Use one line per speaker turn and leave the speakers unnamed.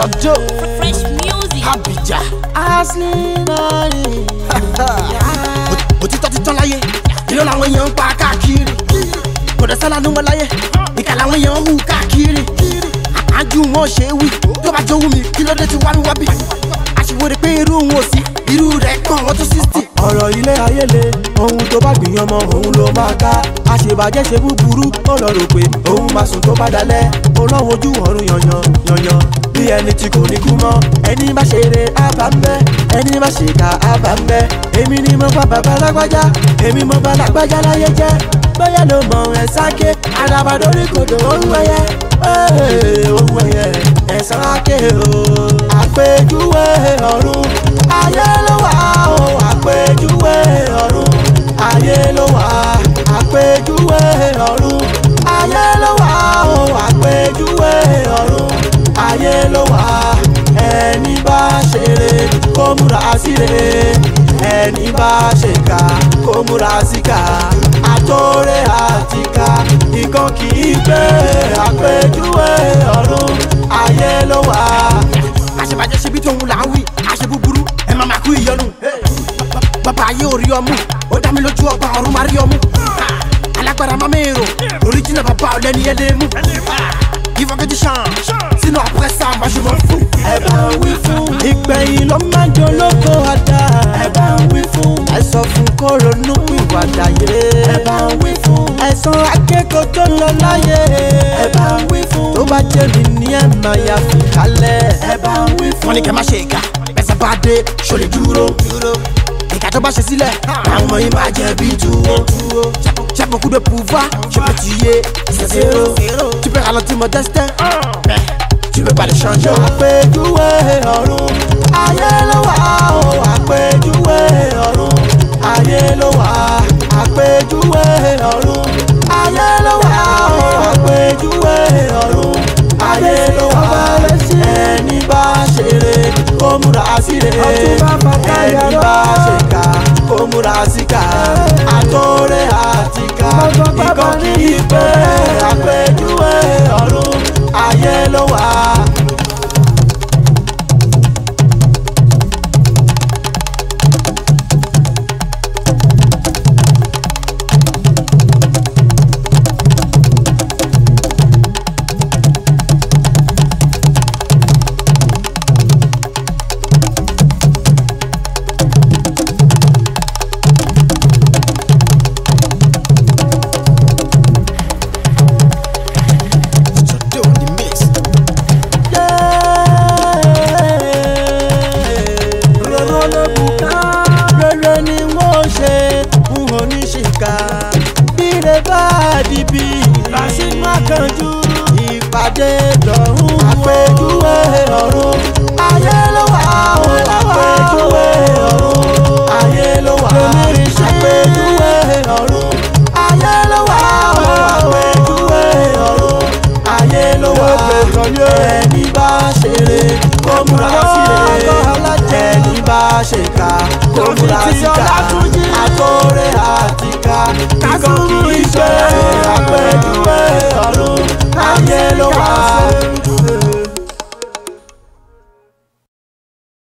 Sọjọ́
Fresh music.
Abija.
Ashley money.
Òtítọ́ ti tán láyé, irọ́ làwọn èèyàn ń pa káàkiri. Kò dẹ̀ sálà ló wọn láyé, ìkà làwọn èèyàn ń hù káàkiri. Àájú wọn ṣe é wí, tó bá jọ wù mí, kí ló dé ti wá mi wá bì? Àṣìwòrè pé irú wọn ò sí, irú rẹ̀ kàn wọ́n tó sixty.
ọ̀rọ̀ ilé ayé le ohun tó bá gbìyàn mọ òun ló máa ká àṣebàjẹ́ ṣe búburú ó lọ rò pé òun máa sùn tó bá dalẹ̀ olówó ojú ọ̀run yanyan yanyan bí ẹni tí kò ní kú mọ́ ẹni bá ṣe eré àbá ń bẹ́ ẹni bá ṣe ká àbá ń bẹ́ èmi ni mo bá bàbá lágbájá èmi mo bá lágbájá láyé jẹ́ bóyá ló mọ ẹ̀ sáké àdàbàdórí kòdò òun ẹ̀yẹ òun ẹ̀yẹ ẹ̀sán áké o àpèjúwe ọ̀run ayé ló wà ó àpèjúwe ọ̀run ayé ló wà àpèjúwe ọ̀run ayé ló wà ó àpèjúwe ọ̀run ayé ló wà ẹni bá ṣeré kó múra síre ẹni bá ṣèkà kó múra síkà àtòrè àtìkà ìkan kì í gbé àpèjúwe ọ̀run ayé ló wà.
àṣebàjẹ́ ṣe bí tóun là ń wí àṣe búburú ẹ máa máa kú ìyọnu. bàbá ayé ò rí ọmú ó dá mi lójú ọgbà ọ̀run máa rí ọmú. alágbára máa mèrò oríjìnà bàbá ọ̀lẹ́ni ẹ̀ lè mú. ìfọ̀kẹ́tì ṣàn sínú àpẹ́sà àmàṣùmọ̀ fún.
ẹ bá ń wí fún. ìgbẹ̀yìn ló máa ń dolóko àdá. ẹ bá ń wí fún. ẹ sọ fún kó ronú pìwàdà yé. ẹ bá ń wí fún. ẹ̀sán akẹ́kọ̀ọ́ tó lọ láyé. ẹ bá ń wí fún. tó bá jẹ́ mi ní ẹ̀ máa yà fi kalẹ̀. ẹ bá ń wí fún.
wọ́n ní kẹ́ má ṣe ìka bẹ́sẹ̀ bá dé ṣo lè dúró. ìka tó bá ṣe sílẹ̀ àwọn ọmọ yìí máa jẹ bí tuwo. J'ai beaucoup de pouvoir, je peux tuer, c'est zéro. Tu peux ralentir mon destin, mais tu peux pas le changer.
àpèjúwe ọ̀run ayé ló wà ó àpèjúwe ọ̀run ayé ló wà àpèjúwe ọ̀run ayé ló wà ó àpèjúwe ọ̀run ayé ló wà ẹni bá ṣeré kó múra síre ẹni bá ṣèkà kó múra síkà àtòrè àtìkà ikọ̀ kì í pé àpèjúwe ọ̀run ayé ló wà.
Sọdọ̀ the mix.
Rọ̀rọ̀ ló bùkà. Rere ni wọ́n ṣe ń hàn ní ṣìkà. Bíre bá dìbì, lásìmọ́ àkànjú. Ìpàdé lọ́rùn àpèjúwe ọ̀run. Ayé ló wà ó àpèjúwe ọ̀run. Ayé ló wà àpèjúwe ọ̀run. Ayé ló wà ó àpèjúwe ọ̀run. Ayé ló wà ẹni bá ṣeré kó múra síre ẹni bá ṣèkà kó múra síkà àtòrè àtìkà kíkọ́ kì í ṣe àpèjúwe ọ̀run ayé ló wà